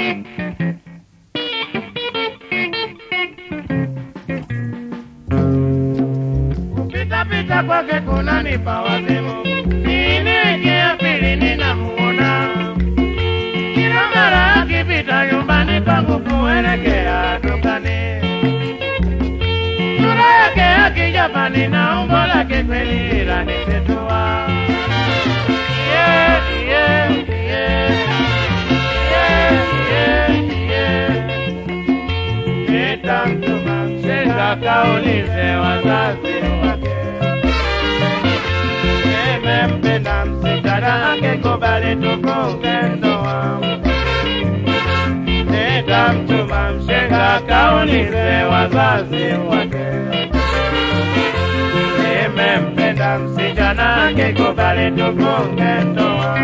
Kupita pita kwake kunanipa wazimu, niingia pili ninamuona kila mara akipita nyumbani kwangu kuelekea dukani. Sura yake ya kijapani na umbo lake kweli lanisitua. Yeah, yeah, yeah. Yeah, yeah, yeah. Nitamtuma mshenga kaulize wazazi wake. Nimempenda msichana angekubali tufunge ndoa. Nitamtuma mshenga kaulize wazazi wake. Nimempenda msichana angekubali tufunge ndoa.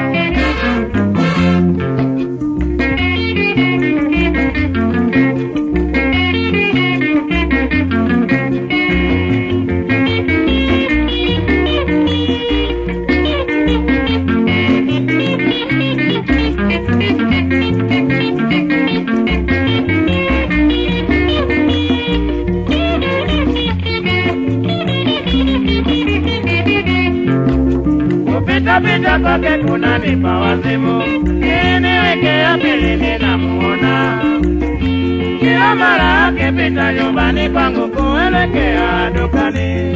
kupita pita kwake kunanipa wazimu, niwekea pili ninamuona kila mara akipita nyumbani kwangu kuelekea dukani.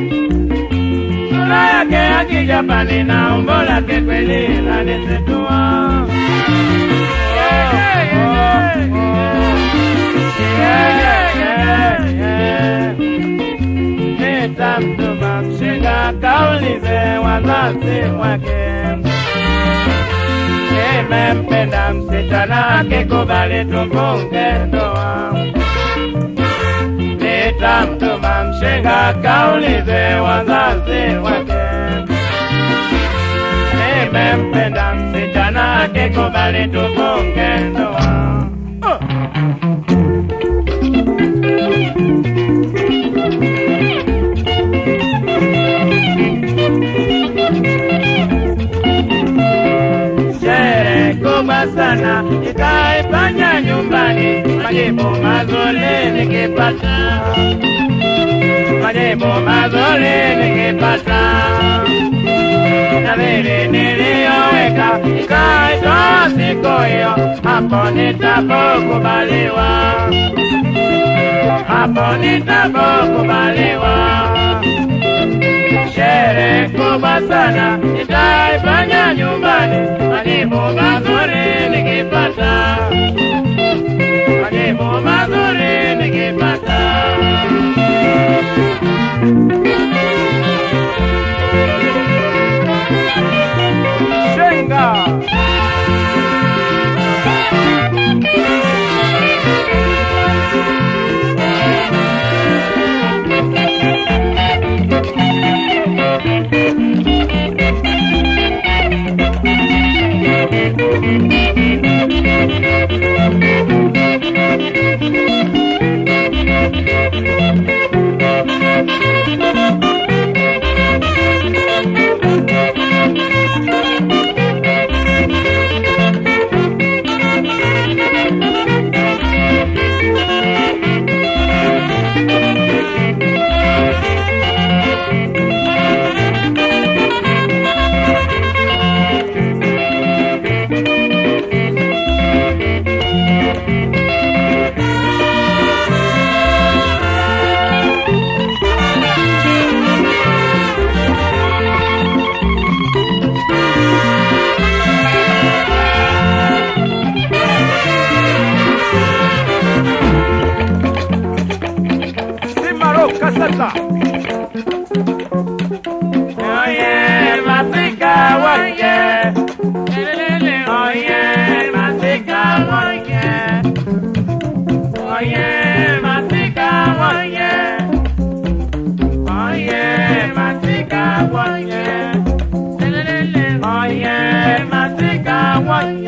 Sura yake ya kijapani na umbo lake kweli lanisitua. Yeah, yeah, yeah, yeah, yeah. Nitamtuma mshenga kaulize wazazi wake. Nimempenda msichana akikubali tufunge ndoa. Nitamtuma mshenga kaulize wazazi wake. Nimempenda msichana akikubali tufunge ndoa. Oh. sherehe kubwa sana itaifanya nyumbani, majibu mazuri nikipata, majibu mazuri nikipata, na vile niliyoweka ikaitoa siku hiyo, hapo nitapokubaliwa, hapo nitapokubaliwa sherehe kubwa sana itaifanya nyumbani, majibu mazuri nikipata, majibu mazuri nikipata. Shenga Simaroka sasa. Oye, masika woye. Oye, masika woye. Oye, masika woye. Oye, masika woye. Oye, masika woye.